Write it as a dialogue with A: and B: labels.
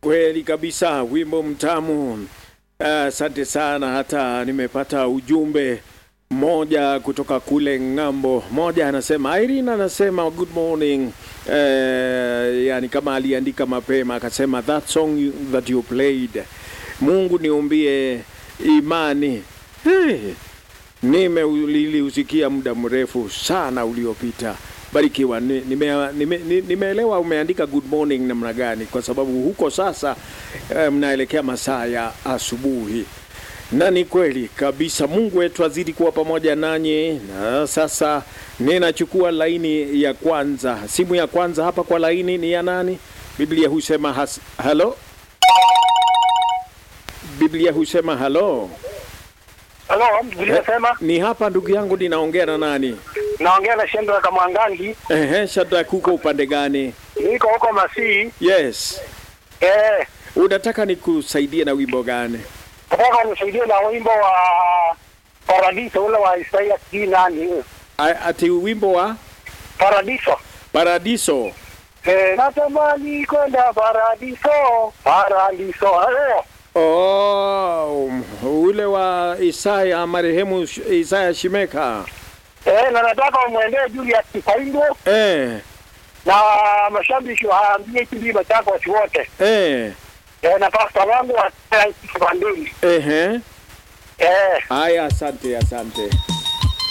A: Kweli kabisa, wimbo mtamu. Asante sana, hata nimepata ujumbe moja kutoka kule ng'ambo. Moja anasema Irene anasema good morning. Eh, yani kama aliandika mapema akasema that song you, that you played, Mungu niumbie imani. Hey, nimeuliliusikia muda mrefu sana uliopita. Barikiwa. Ni- nime- nime- ni- Nimeelewa umeandika good morning namna gani, kwa sababu huko sasa eh, mnaelekea masaa ya asubuhi, na ni kweli kabisa. Mungu wetu azidi kuwa pamoja nanyi. Na sasa ninachukua laini ya kwanza, simu ya kwanza hapa kwa laini ni ya nani? Biblia husema has, halo. Biblia husema halo.
B: Halo, nilisema
A: Ni hapa ndugu yangu, ninaongea na nani?
B: naongea na Shendo kama Mwangangi,
A: Ehe, Shadrack, huko upande gani?
B: niko huko Masii.
A: Yes,
B: Eh,
A: unataka nikusaidie na wimbo gani?
B: nataka nisaidie na wimbo wa Paradiso ule wa Isaia sijui nani.
A: A- Ati wimbo wa
B: Paradiso.
A: Paradiso.
B: Eh, natamani kwenda Paradiso, Paradiso. Eh,
A: Oh, ule wa Isaya marehemu Sh- Isaya Shimeka.
B: eh, na nataka umwendee Julius Kipaindo
A: Eh,
B: na mashabiki waambie hivi Machakos wote.
A: eh,
B: Eh, na pasta wangu wa Kibandeni.
A: ehe.
B: Eh,
A: Haya, asante, asante.